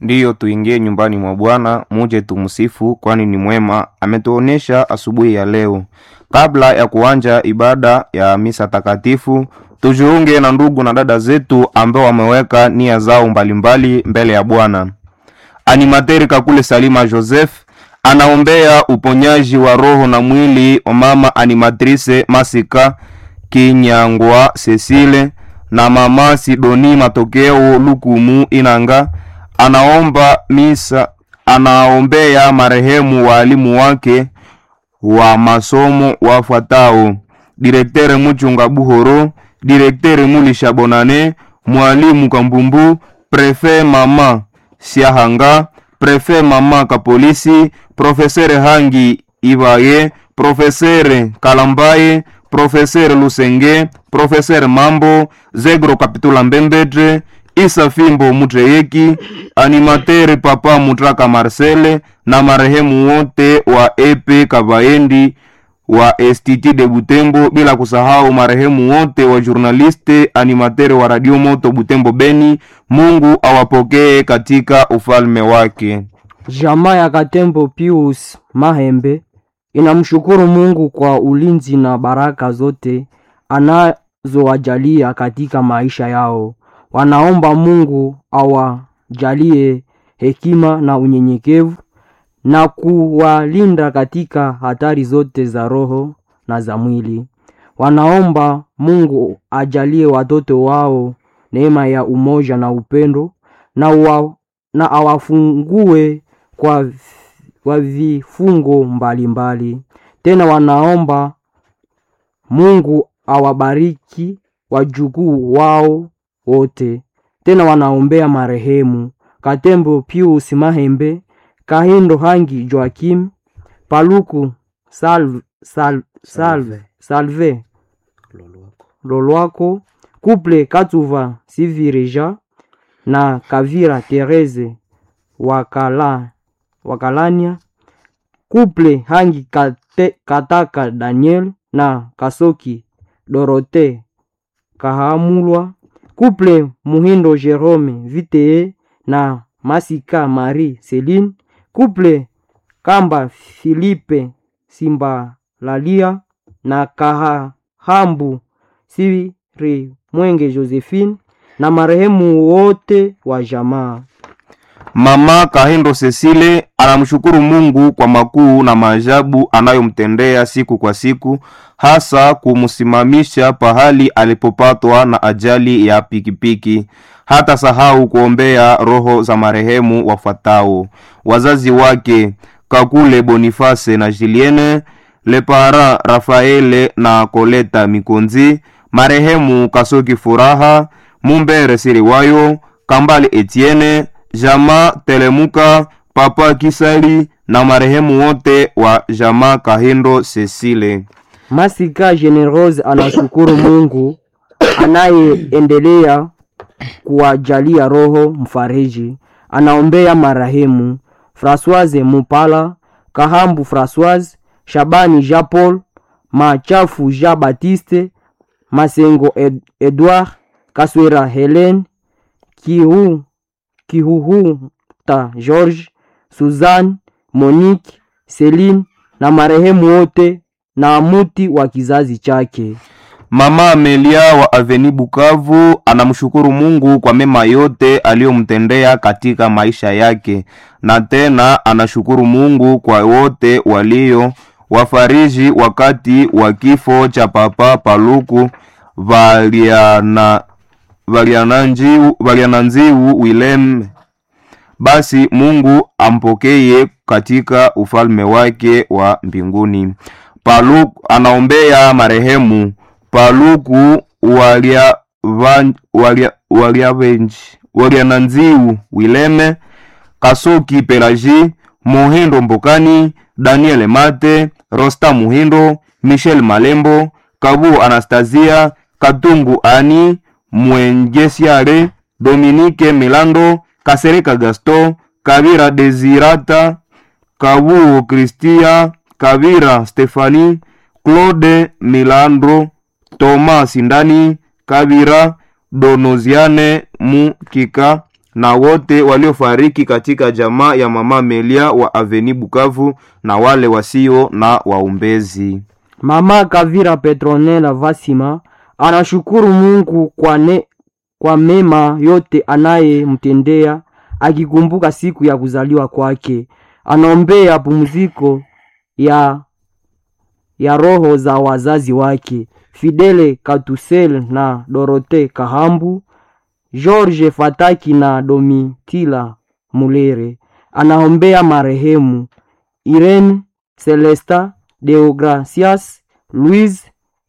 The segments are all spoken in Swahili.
Ndiyo, tuingie nyumbani mwa Bwana, muje tumsifu, kwani ni mwema. Ametuonesha asubuhi ya leo. Kabla ya kuanja ibada ya misa takatifu, tujiunge na ndugu na dada zetu ambao wameweka nia zao mbalimbali mbele ya Bwana. Animateri Kakule Salima Joseph anaombea uponyaji wa roho na mwili wa mama animatrice Masika Kinyangwa Cecile na mama Sidoni Matokeo Lukumu Inanga anaomba misa, anaombea marehemu waalimu wake wa masomo wafuatao: direktere Muchunga Buhoro, direktere Mulisha Bonane, mwalimu Kambumbu, prefe mama Siahanga, prefe mama Kapolisi, profesere Hangi Ibaye, profesere Kalambaye, profesere Lusenge, profesere Mambo, Zegro Kapitula Mbembetre, Isa Fimbo Mutreyeki, animatere Papa Mutraka Marcele na marehemu wote wa Epe Kabaendi wa STT de Butembo, bila kusahau marehemu wote wa journaliste animatere wa Radio Moto Butembo Beni. Mungu awapokee katika ufalme wake. Jamaa ya Katembo Pius Mahembe inamshukuru Mungu kwa ulinzi na baraka zote anazowajalia katika maisha yao. Wanaomba Mungu awajalie hekima na unyenyekevu na kuwalinda katika hatari zote za roho na za mwili. Wanaomba Mungu ajalie watoto wao neema ya umoja na upendo na, wa, na awafungue kwa, kwa vifungo mbalimbali mbali. Tena wanaomba Mungu awabariki wajukuu wao wote. Tena wanaombea marehemu Katembo Pius Mahembe, Kahindo Hangi Joakim, Paluku Salve, Salve, Salve, Salve Lolwako, Kuple Katuva Sivireja na Kavira Tereze Wakala, Wakalania, Kuple Hangi Kate, Kataka Daniel na Kasoki Dorote Kahamulwa, Kuple Muhindo Jerome Vitee na Masika Marie Celine, Kuple Kamba Filipe Simbalalia na Kahambu Siri Mwenge Josephine na marehemu wote wa jamaa. Mama Kahindo Cecile anamshukuru Mungu kwa makuu na maajabu anayomtendea siku kwa siku, hasa kumsimamisha pahali alipopatwa na ajali ya pikipiki. Hata sahau kuombea roho za marehemu wafuatao: wazazi wake Kakule Boniface na Julienne Lepara, Rafaele na Koleta Mikonzi, marehemu Kasoki Furaha, Mumbere Siriwayo, Kambale Etienne Jama Telemuka, Papa Kisali na marehemu wote wa Jama Kahindo Cecile. Masika Generose anashukuru Mungu anayeendelea kuwajalia roho mfariji. Anaombea marehemu Françoise Mupala, Kahambu Françoise, Shabani Jean Paul, Machafu Jean Baptiste, Masengo Ed Edouard, Kaswera Helen, Kihu Kihuhuta George, Suzanne, Monique, Celine na marehemu wote na muti wa kizazi chake. Mama Amelia wa Aveni Bukavu anamshukuru Mungu kwa mema yote aliyomtendea katika maisha yake, na tena anashukuru Mungu kwa wote walio wafariji wakati wa kifo cha Papa Paluku Valiana Valiananziu Valiananziu Willem. Basi Mungu ampokeye katika ufalme wake wa mbinguni. Paluku anaombea marehemu Paluku walia walia walia venji Waliananziu Wileme Kasoki Pelaji Mohindo Mbokani Daniel Mate Rosta Muhindo Michel Malembo Kabu Anastasia Katungu Ani Mwengesiare Dominique Milando Kasereka Gaston Kavira Desirata Kabu Kristia Kavira Stefani Claude Milandro Thomas Sindani Kavira Donoziane Mukika na wote waliofariki katika jamaa ya mama Melia wa Aveni Bukavu na wale wasio na waombezi. Mama Kavira Petronela Vasima anashukuru Mungu kwa, ne, kwa mema yote anayemtendea akikumbuka siku ya kuzaliwa kwake. Anaombea pumziko ya, ya roho za wazazi wake Fidele Katusel na Dorote Kahambu, George Fataki na Domitila Mulere. Anaombea marehemu Irene Celesta Deogracias, Louise,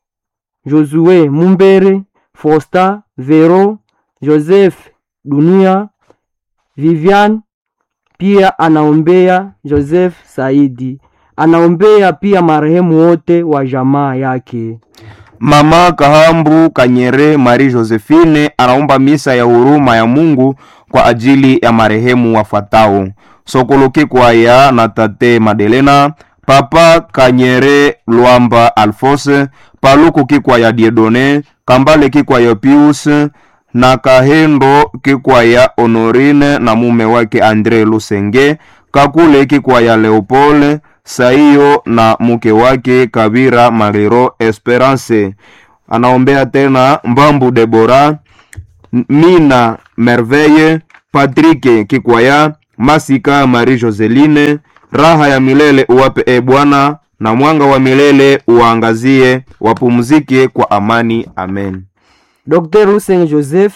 Josue Mumbere, Fosta, Vero, Joseph Dunia, Vivian. Pia anaombea Joseph Saidi. Anaombea pia marehemu wote wa jamaa yake. Mama Kahambu Kanyere Marie Josephine anaomba misa ya huruma ya Mungu kwa ajili ya marehemu wafuatao: Sokoloki Kwaya na Tate Madelena, Papa Kanyere Lwamba Alfose, Paluku Kikwaya Diedone, Kambale Kikwaya Pius na Kahendo Kikwaya Honorine na mume wake Andre Lusenge, Kakule Kikwaya Leopold Saiyo na mke wake Kabira Mariro Esperance. Anaombea tena Mbambu Debora, Mina Merveille, Patrick Kikwaya, Masika Marie Joseline. Raha ya milele uwape e Bwana, na mwanga wa milele uwaangazie, wapumzike kwa amani. Amen. Dr. Hussein Joseph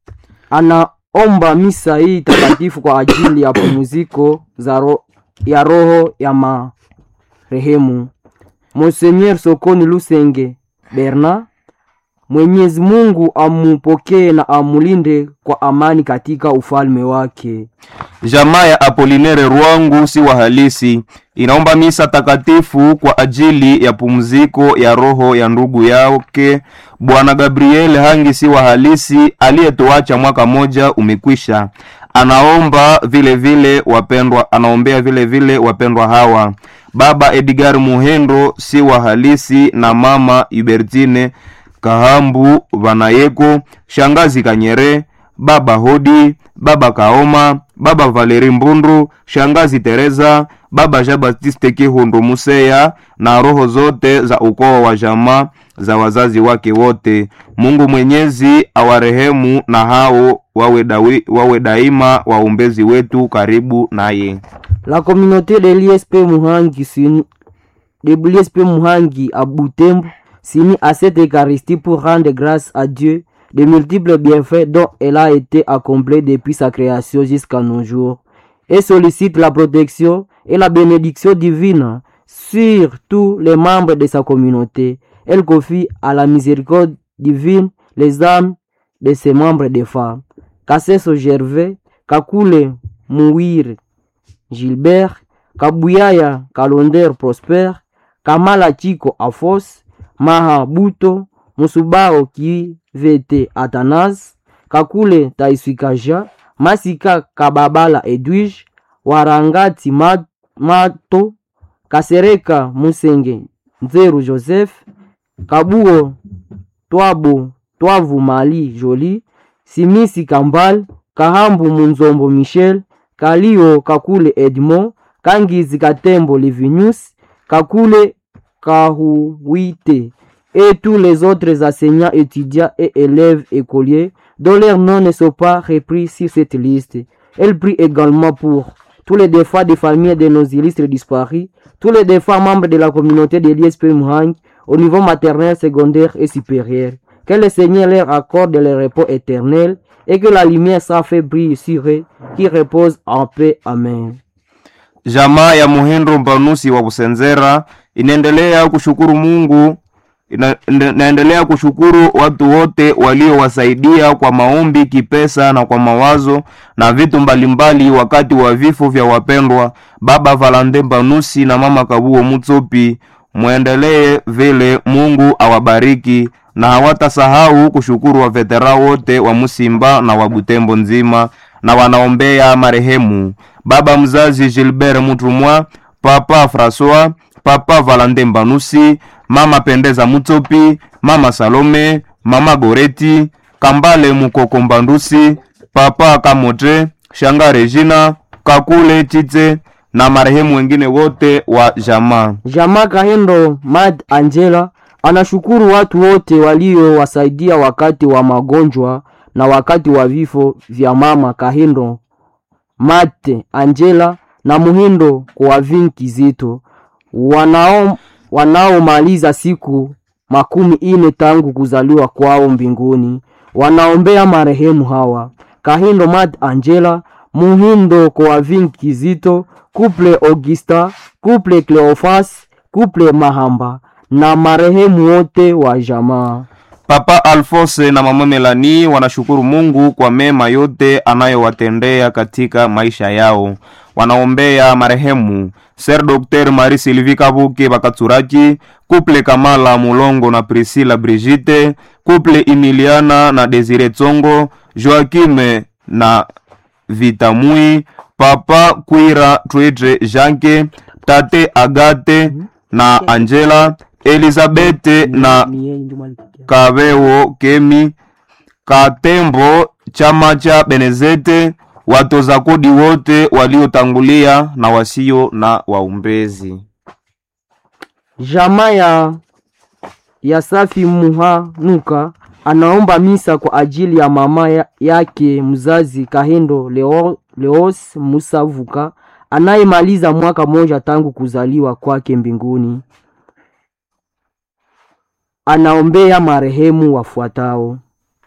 anaomba misa hii takatifu kwa ajili ya pumziko za ro ya roho ya marehemu Monseigneur Sokoni Lusenge Berna. Mwenyezi Mungu amupokee na amulinde kwa amani katika ufalme wake. Jamaa ya Apolinere Rwangu si wa halisi inaomba misa takatifu kwa ajili ya pumziko ya roho ya ndugu yake Bwana Gabriel Hangi si wa halisi aliyetuacha mwaka moja umekwisha. Anaomba vile vile wapendwa, anaombea vile vile wapendwa hawa: baba Edgar Muhendo si wa halisi na mama Hubertine Kahambu Vanayeko, shangazi Kanyere, baba Hodi, baba Kaoma, baba Valeri Mbundu, shangazi Teresa, baba Jean Baptiste Kihundu Museya na roho zote za ukoo wa jamaa za wazazi wake wote. Mungu Mwenyezi awarehemu na hao wawe, dawi, wawe daima waombezi wetu karibu naye. La communauté de l'ISP Muhangi s'unit de l'ISP Muhangi à Butembo s'unit à cette Eucharistie pour rendre grâce à Dieu de multiples bienfaits dont elle a été accomplie depuis sa création jusqu'à nos jours et sollicite la protection et la bénédiction divine sur tous les membres de sa communauté. Elle confie à la miséricorde divine les âmes de ses membres de femmes. Kasseso Gervais, Kakule Mouir Gilbert, Kabuyaya Kalonder Prosper, Kamala Chico Afos, Maha Buto, Musubao Kivete Atanas, Kakule Taiswikaja, Masika Kababala Edwige, Warangati Ma- Mato, Kasereka Musenge Nzeru Joseph, Kabuo Twabo Twavu Mali Joli, Simisi Kambal, Kahambu Munzombo Michel, Kalio Kakule Edmond, Kangizi Katembo Livinius, Kakule Kahuwite et tous les autres enseignants, étudiants et élèves écoliers dont leurs noms ne sont pas repris sur cette liste. Elle prie également pour tous les défunts des familles de nos illustres disparus, tous les défunts membres de la communauté de l'ISP Muhang au niveau maternel, secondaire et supérieur. Que le Seigneur leur accorde le repos éternel et que la lumière sans fait brille sur eux, qui repose en paix. Amen. Jamaa ya Muhendo Mpanusi wa Busenzera inaendelea kushukuru Mungu ina, ina- inaendelea kushukuru watu wote waliowasaidia kwa maombi, kipesa na kwa mawazo na vitu mbalimbali wakati wa vifo vya wapendwa baba Valande Mpanusi na mama Kabuo Mutsopi. Mwendelee vile, Mungu awabariki na hawatasahau kushukuru wavetera wote wa Musimba na wa Butembo nzima na wanaombea marehemu baba mzazi Gilbert Mutumwa, papa Francois, papa Valande Mbanusi, mama Pendeza Mutsopi, mama Salome, mama Goreti, Kambale Mukoko Mbandusi, papa kamote shanga regina kakule chitse na marehemu wengine wote wa jamaa Jamaa Kahendo Mad Angela anashukuru watu wote waliowasaidia wakati wa magonjwa na wakati wa vifo vya mama Kahendo Mate Angela na Muhindo kwa vinki zito wanao wanaomaliza siku makumi ine tangu kuzaliwa kwao mbinguni wanaombea marehemu hawa Kahindo Mad Angela Muhindo kwa vinki zito Couple Augusta Couple Cleofas Couple Mahamba na marehemu wote wa jamaa Papa Alfose na mama Melani wanashukuru Mungu kwa mema yote anayowatendea katika maisha yao. Wanaombea marehemu Ser Dr. Marie Sylvie Kabuke Bakatsuraki, Couple Kamala Mulongo na Priscilla Brigitte, Couple Emiliana na Desire Tsongo, Joaquim na Vitamui, Papa Kwira Twedre Janke, Tate Agate na Angela, Elizabeth na Kabewo Kemi Katembo chama cha Benezete watoza kodi wote waliotangulia na wasio na waumbezi. Jamaa ya, ya Safi Muhanuka anaomba misa kwa ajili ya mama ya, yake mzazi Kahendo Leo, Leos Musavuka anayemaliza mwaka moja tangu kuzaliwa kwake mbinguni. Anaombea marehemu wafuatao: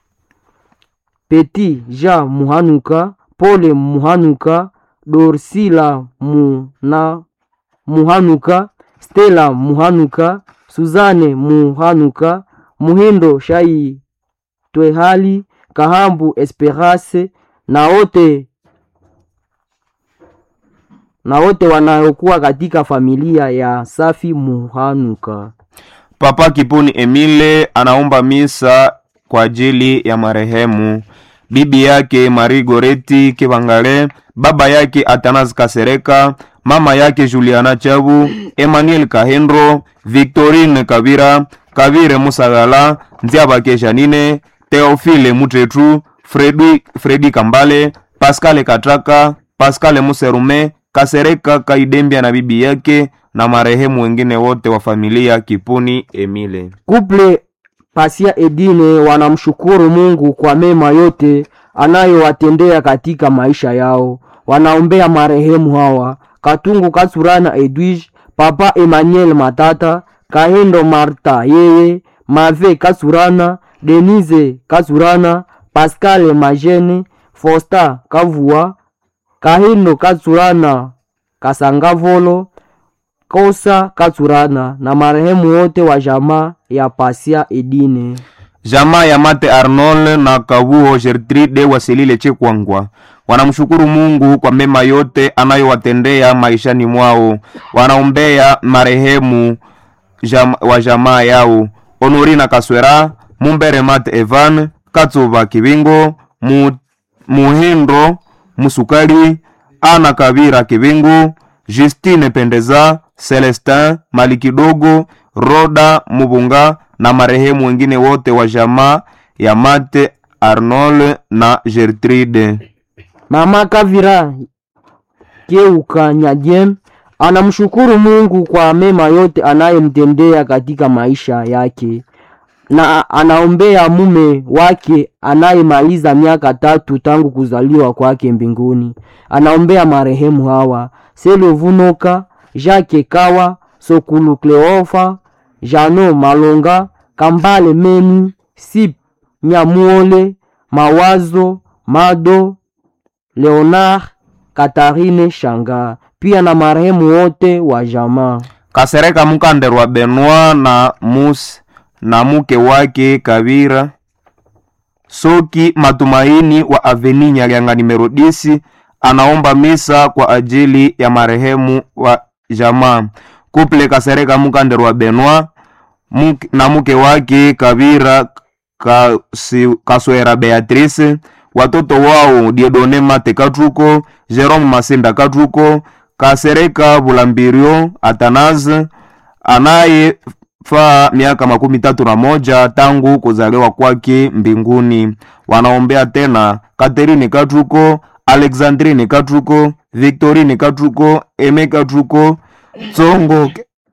Peti Jean Muhanuka, Pole Muhanuka, Dorsila Muna Muhanuka, Stella Muhanuka, Suzane Muhanuka, Muhindo Shai Twehali, Kahambu Esperance na wote na wote wanaokuwa katika familia ya Safi Muhanuka. Papa Kipuni Emile anaomba misa kwa ajili ya marehemu bibi yake Marie Goreti Kibangale, baba yake Atanas Kasereka, mama yake Juliana Chabu, Emmanuel Kahendro, Victorine Kabira, Kabire Musagala, Nziabake Janine, Theophile Mutretu, Fredi, Fredi Kambale, Pascal Katraka, Pascal Muserume, Kasereka Kaidembia na bibi yake na marehemu wengine wote wa familia Kipuni Emile. Kuple Pasia Edine wanamshukuru Mungu kwa mema yote anayowatendea katika maisha yao. Wanaombea marehemu hawa Katungu Katsurana Edwige, Papa Emmanuel Matata, Kahendo Marta yeye, Mave Katsurana, Denise Katsurana, Pascal Majene, Fosta Kavua, Kahendo Katsurana Kasangavolo, Kosa Katsurana na marehemu wote wa jamaa ya Pasia Edine. Jamaa ya Mate Arnold na Kabuo Gertrude Wasilile Chekwangwa wanamshukuru Mungu kwa mema yote anayowatendea maishani mwao. Wanaombea marehemu jam, wa jamaa yao Honorina Kaswera, Mumbere Mate Evan, Katsuba Kibingo, Mu, Muhindo Musukali, Ana Kabira Kibingu, Justine Pendeza, Celestin Malikidogo, Roda Mubunga na marehemu wengine wote wa jamaa ya Mate Arnold na Gertrude. Mama Kavira Keuka Nyajem anamshukuru Mungu kwa mema yote anayemtendea katika maisha yake na anaombea mume wake anayemaliza miaka tatu tangu kuzaliwa kwake mbinguni. Anaombea marehemu hawa Selo Vunoka, Jacques Kawa, Sokulu Kleofa, Jano Malonga, Kambale Meni, Sip Nyamuole, Mawazo Mado, Leonard, Katarine Shanga, pia na marehemu wote wa jamaa. Kasereka Mukanderwa Benoit na Mus na mke wake Kabira Soki Matumaini wa Aveni Nyalianga nimero disi anaomba misa kwa ajili ya marehemu wa jamaa Kuple Kasereka Mukanderwa Benoit muke, na mke wake Kabira Kasi, Kaswera Beatrice watoto wao Diedone Mate Katruko Jerome Masinda Katruko Kasereka Bulambirio Atanaze anaye faa miaka makumi tatu na moja tangu kuzaliwa kwake mbinguni. Wanaombea tena Catherine Katruko, Alexandrine Katruko, Victorine Katruko, Eme Katruko, Tsongo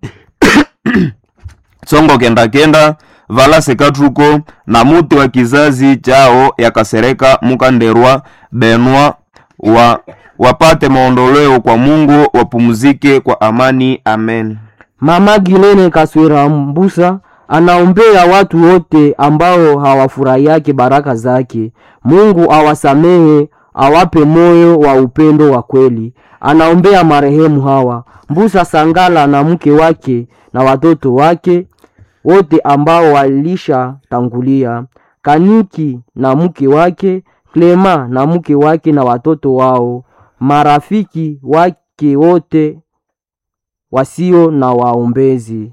Tsongo kenda kenda, Valase Katruko na muti wa kizazi chao yakasereka Mukanderwa Benwa wa wapate maondoleo kwa Mungu, wapumzike kwa amani. Amen. Mama Gilene Kaswera Mbusa anaombea watu wote ambao hawafurahiake baraka zake. Mungu awasamehe, awape moyo wa upendo wa kweli. Anaombea marehemu hawa Mbusa Sangala na mke wake na watoto wake wote ambao walishatangulia, Kaniki na mke wake, Klema na mke wake na watoto wao, marafiki wake wote wasio na waombezi.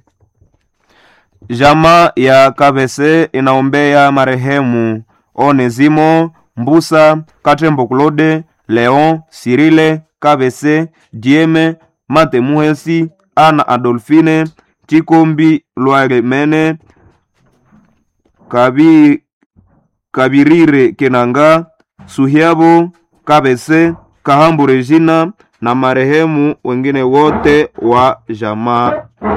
Jamaa ya Kabese inaombea marehemu Onesimo Mbusa Katembo Claude Leon Sirile Kabese Dieme Mate Muhesi Ana Adolfine Chikombi Lwagemene Kabi Kabirire Kenanga Suhiabo Kabese Kahambu Regina na marehemu wengine wote wa jamaa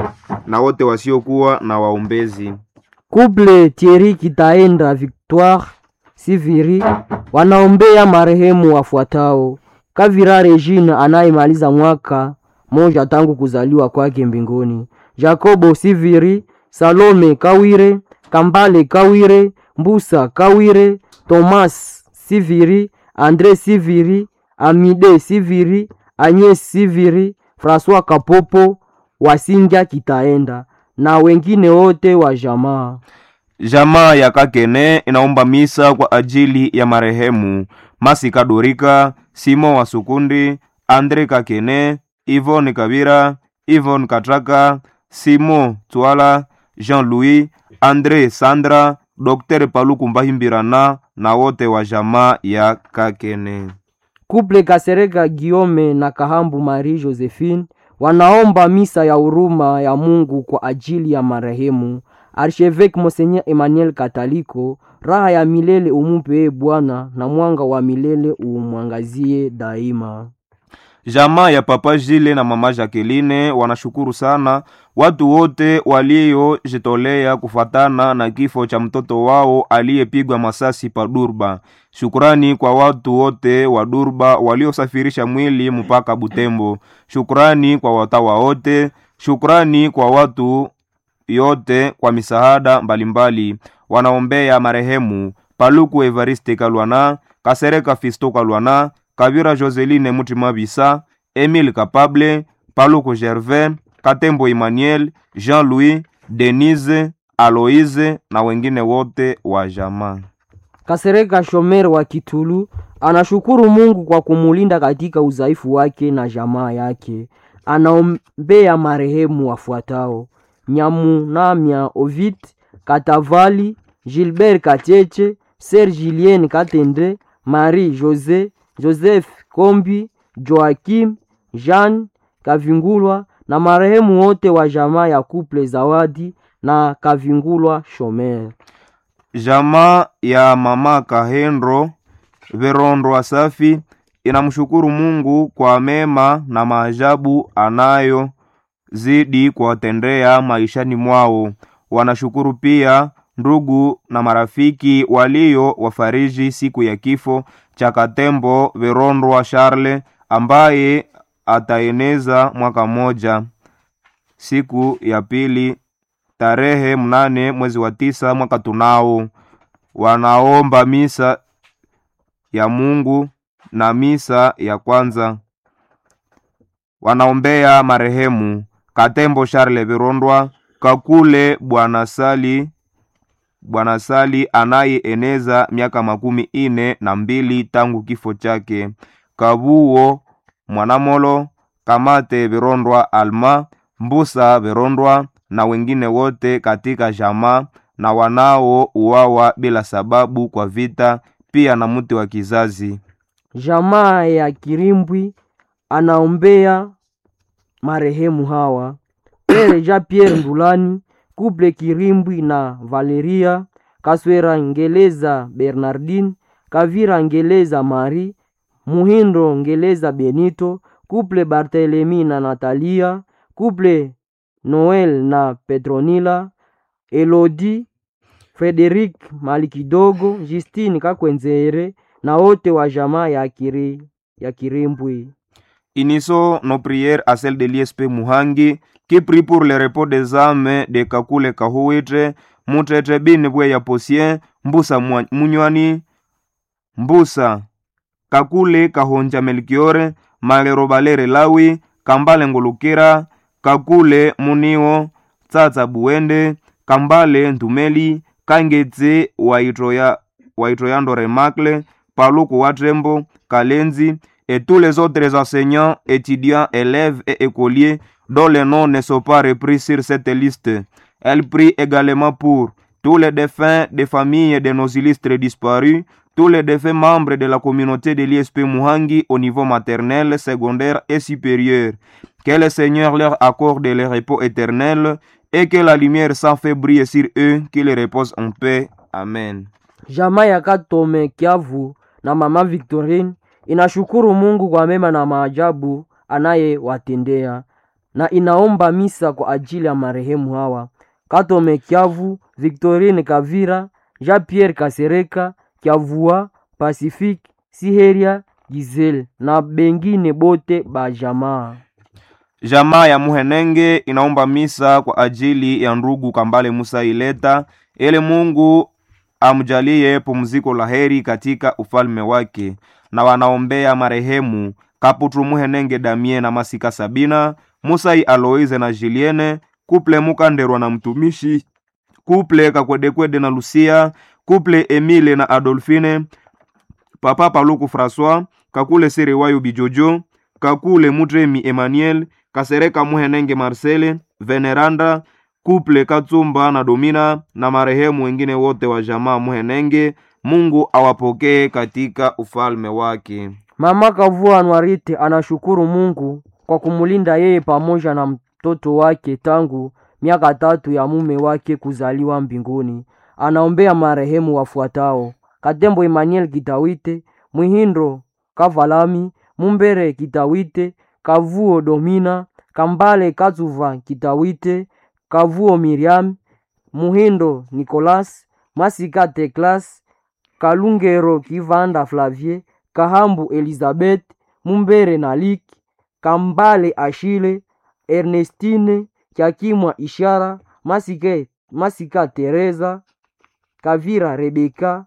na wote wasiokuwa na waombezi. Couple Thierry Kitaenda Victoire Siviri wanaombea marehemu wafuatao: Kavira Regine anayemaliza mwaka moja tangu kuzaliwa kwake mbinguni, Jacobo Siviri, Salome Kawire, Kambale Kawire, Mbusa Kawire, Thomas Siviri, Andre Siviri, Amide Siviri, Agnes Siviri, François Kapopo, Wasinga Kitaenda na wengine wote wa jamaa. Jamaa ya Kakene inaomba misa kwa ajili ya marehemu Masika Dorika, Simon wa Sukundi, Andre Kakene, Yvonne Kabira, Yvonne Katraka, Simon Twala, Jean-Louis, Andre Sandra, Dr. Paluku Mbahimbirana na wote wa jamaa ya Kakene. Couple Kasereka Guillaume na Kahambu Marie Josephine wanaomba misa ya huruma ya Mungu kwa ajili ya marehemu Archevêque Monseigneur Emmanuel Kataliko. Raha ya milele umupe e Bwana, na mwanga wa milele umwangazie daima. Jamaa ya Papa Jile na Mama Jacqueline wanashukuru sana watu wote waliojitolea kufatana na kifo cha mtoto wao aliyepigwa masasi pa Durba. Shukrani kwa watu wote wa Durba waliosafirisha mwili mpaka Butembo. Shukrani kwa watawa wote. Shukrani kwa watu yote kwa misaada mbalimbali. Wanaombea marehemu Paluku Evariste Kalwana, Kasereka Fisto Kalwana, Kabira Joseline Mutima Bisa, Emile Kapable, Paluku Gervais, Katembo Emmanuel, Jean-Louis, Denise, Aloise na wengine wote wa jamaa. Kasereka Shomer wa Kitulu anashukuru Mungu kwa kumulinda katika udhaifu wake na jamaa yake. Anaombea marehemu wafuatao: Nyamunamya Ovid Katavali, Gilbert Kacheche, Ser Julien Katende, Marie Jose, Joseph Kombi, Joakim, Jean Kavingulwa na marehemu wote wa jamaa ya Couple Zawadi na Kavingulwa Shomer. Jamaa ya mama Kahendro Verondo Safi inamshukuru Mungu kwa mema na maajabu anayo zidi kuwatendea maishani mwao. Wanashukuru pia ndugu na marafiki walio wafariji siku ya kifo cha Katembo Verondwa Charle ambaye ataeneza mwaka mmoja siku ya pili tarehe mnane mwezi wa tisa mwaka tunao. Wanaomba misa ya Mungu na misa ya kwanza. Wanaombea marehemu Katembo Charle Virondwa Kakule Bwana Sali Bwana Sali anayeeneza miaka makumi ine na mbili tangu kifo chake. Kabuo Mwanamolo Kamate Virondwa Alma Mbusa Virondwa na wengine wote katika jamaa na wanao uwawa bila sababu kwa vita, pia na mti wa kizazi. Jamaa ya Kirimbwi anaombea marehemu hawa Pere Jean Pierre Ndulani, Couple Kirimbwi na Valeria Kaswera Ngeleza Bernardine Kavira Ngeleza Marie, Muhindo Ngeleza Benito, Couple Barthelemy na Natalia, Couple Noel na Petronila, Elodie Frederic Malikidogo, Justine Kakwenzere na wote wa jamaa ya, kiri, ya Kirimbwi. Unissons nos prières à celle de l'ISP Muhangi qui prie pour le repos des âmes de Kakule Kahuitre, Mutete Bine Bweya Posien, Mbusa Mwa- Munywani, Mbusa Kakule Kahonja Melchiore, Malero Balere Lawi, Kambale Ngulukira, Kakule Munio, Tsatsa Buende, Kambale Ntumeli, Kangetse Waitoya Waitoyando Remacle, Paluku Watrembo, Kalenzi, et tous les autres enseignants, étudiants, élèves et écoliers dont les noms ne sont pas repris sur cette liste. Elle prie également pour tous les défunts des familles de nos illustres disparus, tous les défunts membres de la communauté de l'ISP Muhangi au niveau maternel, secondaire et supérieur. Que le Seigneur leur accorde le repos éternel et que la lumière s'en fait briller sur eux, qu'ils reposent en paix. Amen. Jamaa ya Katome Kiavu na mama Victorine inashukuru Mungu kwa mema na maajabu anayewatendea na inaomba misa kwa ajili ya marehemu hawa: Katome Kiavu, Victorine Kavira, Jean Pierre Kasereka, Kiavua, Pacifique, Siheria, Giselle na bengine bote ba jamaa. Jamaa ya Muhenenge inaomba misa kwa ajili ya ndugu Kambale Musa Ileta ili Mungu amjalie pumziko la heri katika ufalme wake, na wanaombea marehemu Kaputu Muhenenge Damie na Masika Sabina, Musai Aloise na Julienne, Kuple Mukanderwa na mtumishi, Kuple Kakwedekwede na Lucia, Kuple Emile na Adolfine, Papa Paluku François, Kakule Serewayo Bijojo, Kakule Mutremi Emmanuel, Kasereka Muhenenge Marcele, Veneranda, Kuple Katsumba na Domina na marehemu wengine wote wa jamaa Muhenenge. Mungu awapokee katika ufalme wake. Mama Kavua Anwarite anashukuru Mungu kwa kumulinda yeye pamoja na mtoto wake tangu miaka tatu ya mume wake kuzaliwa mbinguni. Anaombea marehemu wafuatao: Katembo Emmanuel Kitawite, Mwihindo Kavalami, Mumbere Kitawite, Kavuo Domina, Kambale Katsuva Kitawite, Kavuo Miriam, Muhindo Nicolas, Masika Teklas, Kalungero Kivanda Flavie, Kahambu Elizabeth, Mumbere Nalik, Kambale Ashile, Ernestine Kyakimwa Ishara, Masike, Masika Teresa, Kavira Rebeka,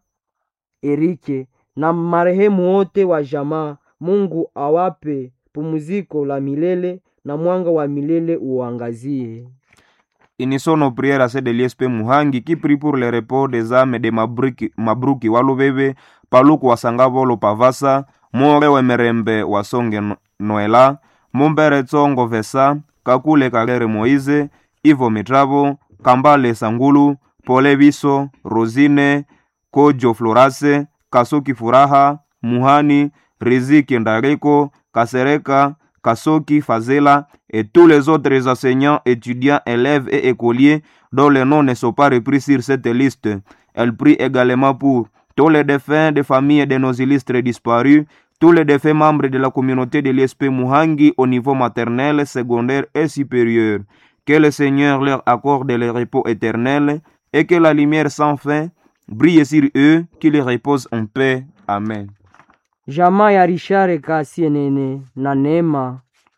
Erike na marehemu wote wa jamaa. Mungu awape pumziko la milele na mwanga wa milele uangazie. Unissons nos prières à celle de l'ISP Muhangi qui prie pour le repos des âmes de Mabruki, Mabruki Walubebe, Paluku Wasangavolo Pavasa, More Wemerembe Wasonge No- Noela, Mumbere Tsongo Vesa, Kakule Kalere Moise, Ivo Mitravo, Kambale Sangulu, Pole Biso, Rosine, Kojo Florase, Kasoki Furaha, Muhani, Riziki Ndareko, Kasereka, Kasoki Fazela et tous les autres enseignants, étudiants, élèves et écoliers dont les noms ne sont pas repris sur cette liste. Elle prie également pour tous les défunts des familles de nos illustres disparus, tous les défunts membres de la communauté de l'ISP Muhangi au niveau maternel, secondaire et supérieur. Que le Seigneur leur accorde le repos éternel et que la lumière sans fin brille sur eux, qu'ils reposent en paix. Amen. Jamaa ya Rishare Kasienene na Neema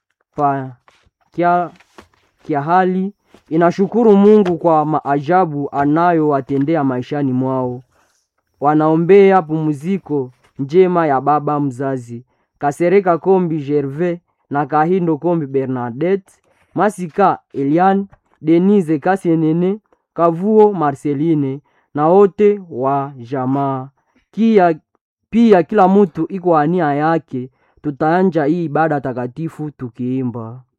pa kia, kia hali inashukuru Mungu kwa maajabu anayowatendea maishani mwao. Wanaombea pumziko njema ya baba mzazi Kasereka Kombi Gervais na Kahindo Kombi Bernadette, Masika Elian, Denise Kasienene, Kavuo Marceline na wote wa jamaa kia pia kila mtu iko ania yake. Tutaanja hii ibada takatifu tukiimba